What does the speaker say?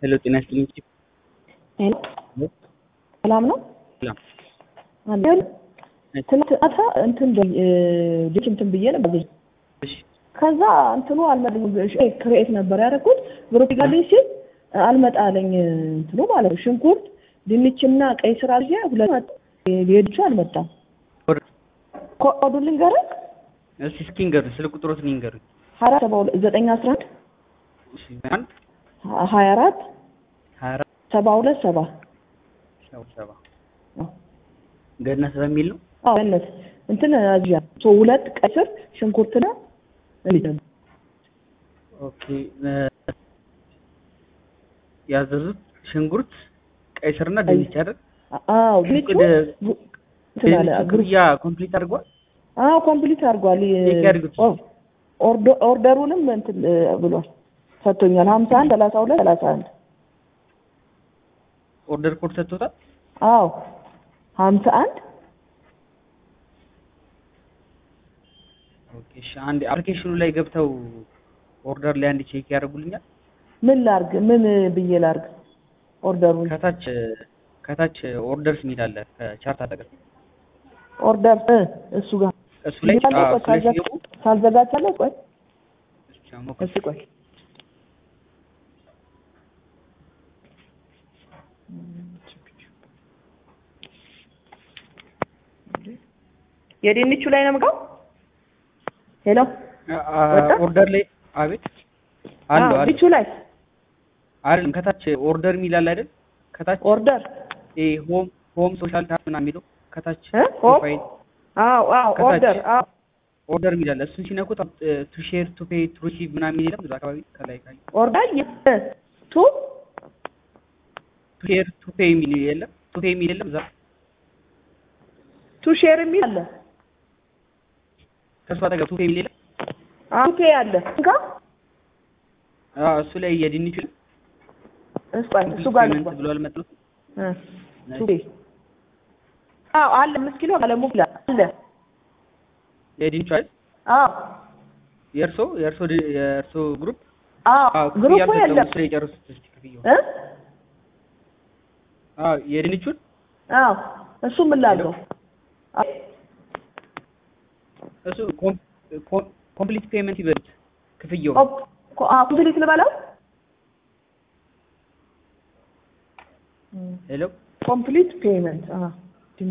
ሄሎ ጤና ይስጥልኝ። ሄሎ ሰላም ነው? ሰላም። አለን ትናንት ማታ እንትን ልጅ እንትን ብዬ ነበር ልጅ እሺ ከዛ እንትኑ አልመጣልኝም። ክሬት ነበር ያደረኩት ግሩፕ ጋልኝ ሲል አልመጣለኝ እንትኑ ማለት ነው። ሽንኩርት ድንችና ቀይ ስር አልዬ ሁለት ሌሎቹ አልመጣም። ኮዱ ልንገርህ እስኪ እስኪ ንገሩኝ፣ ስልክ ቁጥሮትን ይንገሩኝ። ሀያ ሰባ ሁለት ዘጠኝ አስራ አንድ እሺ አንድ ሀያ አራት ሀያ አራት ሰባ ሁለት ሰባ ሰባ ሰባ ገነት በሚል ነው። አዎ ገነት እንትን አዚያ ሶ ሁለት ቀይ ስር ሽንኩርትና እንዴት ኦኬ ያዘዙት ሽንኩርት፣ ቀይ ስርና ድንች አይደል? አዎ ድንቹ እንትን አለ ግሩፕ ክፍያ ኮምፕሊት አድርጓል። አዎ ኮምፕሊት አድርጓል። ቼክ ያድርጉት። ኦርዶ- ኦርደሩንም እንትን ብሏል ሰጥቶኛል። ሀምሳ አንድ ሰላሳ ሁለት ሰላሳ አንድ ኦርደር ኮድ ሰጥቶታል። አዎ ሀምሳ አንድ ኦኬ እሺ፣ አንድ አፕሊኬሽኑ ላይ ገብተው ኦርደር ላይ አንድ ቼክ ያደርጉልኛል። ምን ላርግ? ምን ብዬ ላርግ? ኦርደሩን ከታች ከታች ኦርደርስ የሚል አለ ከቻርት አጠገብ ኦርደር እ እሱ ጋር እሱ ላይ ይሄዳል። አዎ፣ ቆይ እሱ ላይ ካልዘጋ- ሲገቡ ካልዘጋቻለሁ ቆይ እስኪ ሞክሩ። እሺ ቆይ የድንቹ ላይ ነው የምገባው። ሄሎ አ- አ- ወጣ? ኦርደር ላይ አቤት አሉ አዎ፣ አሉ ድንቹ ላይ አይደለም ከታች ኦርደር የሚል አለ አይደል? ከታች ኦርደር ኤ ሆም ሆም ሶሻል ታብ ምናምን የሚለው ከታች እ? ሆም? ፕሮፋይል አዎ አዎ ከታች ኦርደር አዎ ኦርደር የሚል አለ። እሱን ሲነኩት ቱ ሼር ቱ ፔይ ቱ ሪሲቭ ምናምን የለም እዛ አካባቢ ከላይ ካዩ ኦርደር የ- ቱ ቱ ሼር ቱ ፔይ የሚል የለም ቱ ፔይ የሚል የለም እዛ ቱ ሼር የሚል አለ። ከእሱ አጠገብ ቱ ፔይ የሚል የለም። አዎ ፔ አለ። እንካ አዎ እሱ ላይ የድንቹ እሱ ጋር እሱ ጋር ፔመንት ልግባ። ብሎ አልመጣም። እ ቱ ፔ አዎ አለ። አምስት ኪሎ አለ ሙላ አለ። የድንቹ አይደል? አዎ የእርሶ የእርሶ ድ- የእርሶ ግሩፕ አዎ አዎ ግሩፕ ክፍያ የለም አልፈጸሙም። እሱ ላይ የጨረሱት እስኪ ክፍያው እ አዎ የድንቹን አዎ እሱ ምን ላድርገው? አዎ እሱ ኮምፕሊት ፔመንት ይበሉት ክፍያው ኮ- ኮ- አዎ ኮምፕሊት ልበለው? ሄሎ ኮምፕሊት ፔመንት አዎ